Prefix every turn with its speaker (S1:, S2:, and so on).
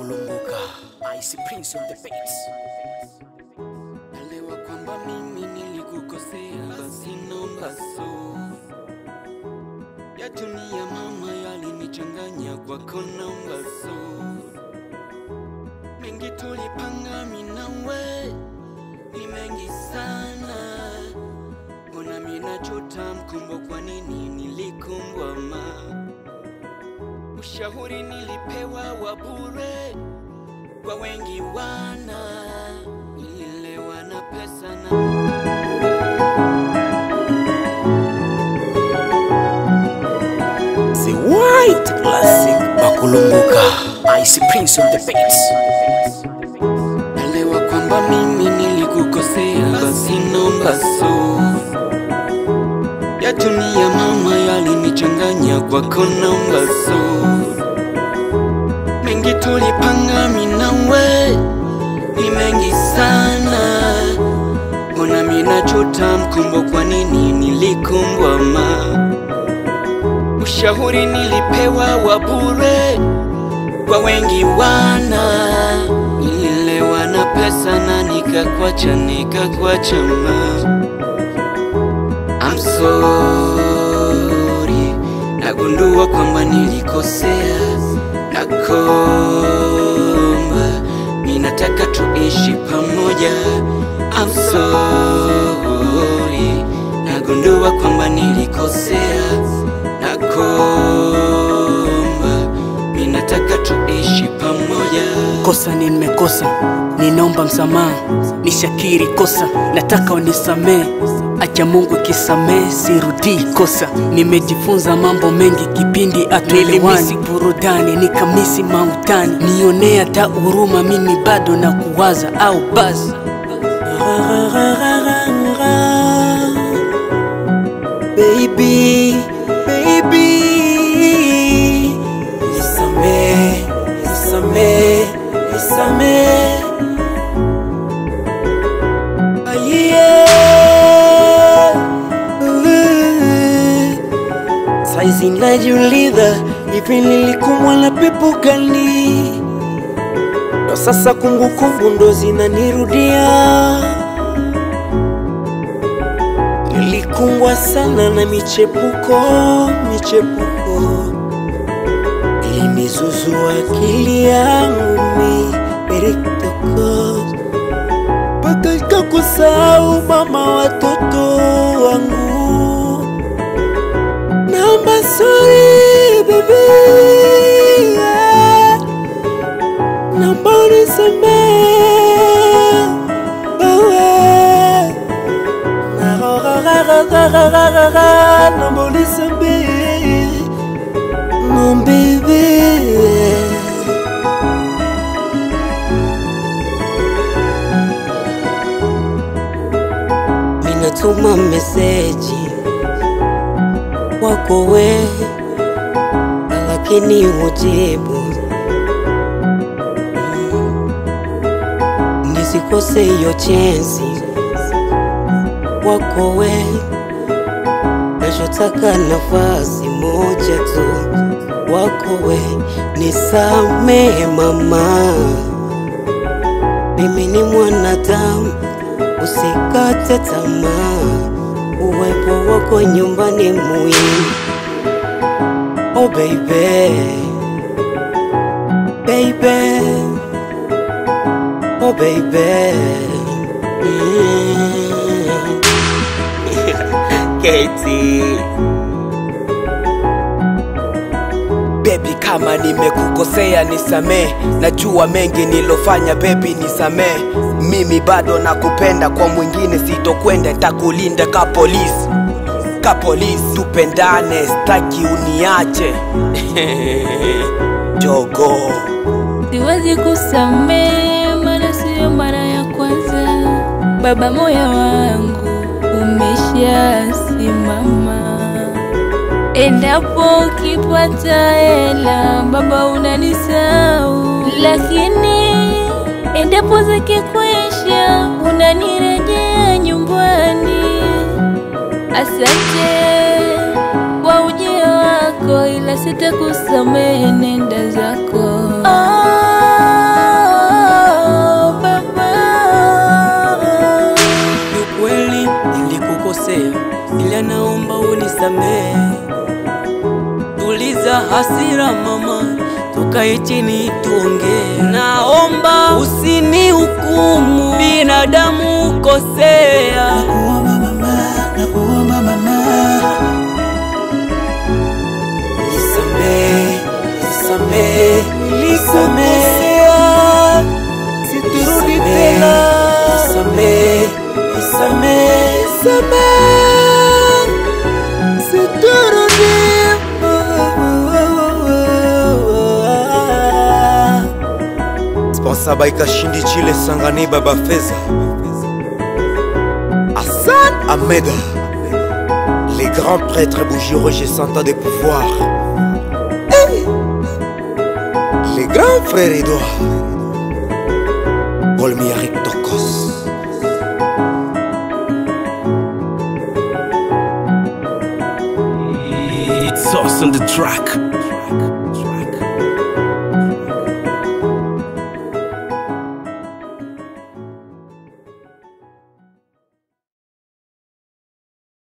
S1: Bakulunguka Ice Prince on the beats
S2: Elewa kwamba mimi nilikukosea, basi naomba so ya dunia mama yalinichanganya kwako, naomba so mengi tulipanga mimi nawe ni mengi sana, mbona mimi nachota mkumbo, kwa nini nilikumbwa ma ushauri nilipewa wa bure kwa wengi wana nililewa na pesa na
S1: The White Classic Bakulunguka Ice Prince on the beats
S2: elewa kwamba mimi nilikukosea, basi naomba so ya dunia mama yalinichanganya kwako, naomba so mengi tulipanga mimi nawe ni mengi sana, mbona mimi nachota mkumbo, kwa nini nilikumbwa ma ushauri nilipewa wa bure kwa wengi wana nililewa na pesa na nikakwacha nikakwacha ma I'm sorry nagundua kwamba nilikosea nakomba ninataka tuishi pamoja I'm sorry nagundua kwamba nilikosea nakomba ninataka tuishi pamoja
S1: Kosa nimekosa, ninaomba msamaha, nishakiri kosa, nataka unisamee. Acha Mungu kisamee, sirudii kosa. Nimejifunza mambo mengi kipindi atuelewani, burudani nikamisi mautani, nionea hata huruma, mimi bado na kuwaza au basi Baby, baby, nisamee, nisamee, nisamee. Ah, yeah. Uh. Saizi najiuliza hivi nilikumwa na pepo gani? Ndo sasa kumbukumbu ndo zinanirudia. Nilikumbwa sana na michepuko, michepuko ilinizuzua akili yangu mi eritoko mpaka ikakusahau mama watoto wangu. Naomba sorry baby, yeah. naomba unisamehe wewe naomba unisamehe mon bébé
S3: Ninatuma meseji kwako we, lakini hujibu. Mm. Nisikose hiyo chensi kwako we, nachotaka nafasi moja tu wako we, nisamehe mama, mimi ni mwanadamu, usikate tamaa, uwepo wako nyumbani muhimu. Oh baby, baby, oh baby. Mm. Katie.
S1: Baby, kama nimekukosea nisamee, najua mengi nilofanya baby, nisamee. Mimi bado nakupenda, kwa mwingine sitokwenda, takulinda ka polisi, ka polisi. Tupendane, staki uniache jogo.
S4: Siwezi kusamehe, maana siyo mara ya kwanza. Baba, moyo wangu umeshasimama. Endapo ukipata hela, baba, unanisahau, lakini endapo zikikwisha, unanirejea nyumbani. Asante kwa ujio wako, ila sitakusamehe, nenda zako. Oh,
S2: naomba unisamehe. Tuliza hasira mama, tukae chini tuongee. Naomba usinihukumu, binadamu kosea.
S5: Nakuomba mama, nakuomba mama.
S3: Nisamehe, nisamehe, nisamehe,
S2: Siturudi
S3: nisamehe,
S2: tena.
S3: nisamehe, nisamehe, nisamehe.
S6: Sponsa Baika Shindi Chile Sangani Baba Feza Hassan Ahmed Les grands prêtres Bougie Roger Santa des pouvoirs Hey Les grands frères Edouard Olmiarik Tokos
S7: It's us on the track.